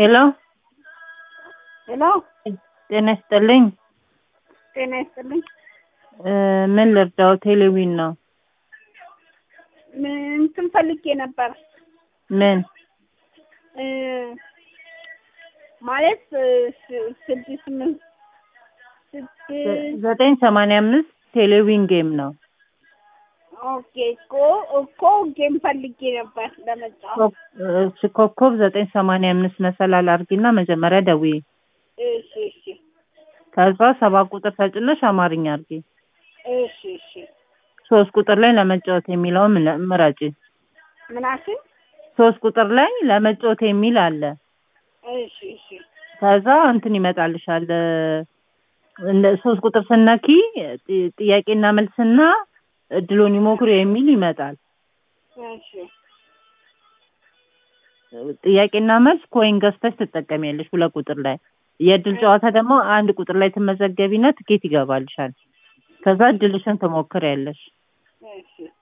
ሄሎ ሄሎ ጤና ይስጥልኝ። ጤና ይስጥልኝ። እ ምን ልርዳው? ቴሌዊን ነው። ምን እንትን ፈልጌ ነበር ምን እ ማለት እ ስ- ስድስት ስምንት ስድስት ዘጠኝ ሰማንያ አምስት ቴሌዊን ጌም ነው። ኦኬ እኮ እኮ ጌም ፈልጌ ነበር ለመጫወት። ኮ- እሺ ኮከብ ዘጠኝ ሰማንያ አምስት መሰላል አርጊና መጀመሪያ ደውዪ። እሺ እሺ ከዛ ሰባት ቁጥር ተጭነሽ አማርኛ አርጊ። እሺ እሺ ሶስት ቁጥር ላይ ለመጫወት የሚለውን ምለ- ምረጪ። ምናሽን ሶስት ቁጥር ላይ ለመጫወት የሚል አለ። እሺ እሺ ከዛ እንትን ይመጣልሻል እ እንደ ሶስት ቁጥር ስነኪ ጥ- ጥያቄና መልስና እድሉን ይሞክሩ የሚል ይመጣል። እሺ ጥያቄና መልስ ኮይን ገዝተሽ ትጠቀሚያለሽ ሁለት ቁጥር ላይ። የእድል ጨዋታ ደግሞ አንድ ቁጥር ላይ ትመዘገቢና ትኬት ይገባልሻል። ከዛ እድልሽን ትሞክሪያለሽ። እሺ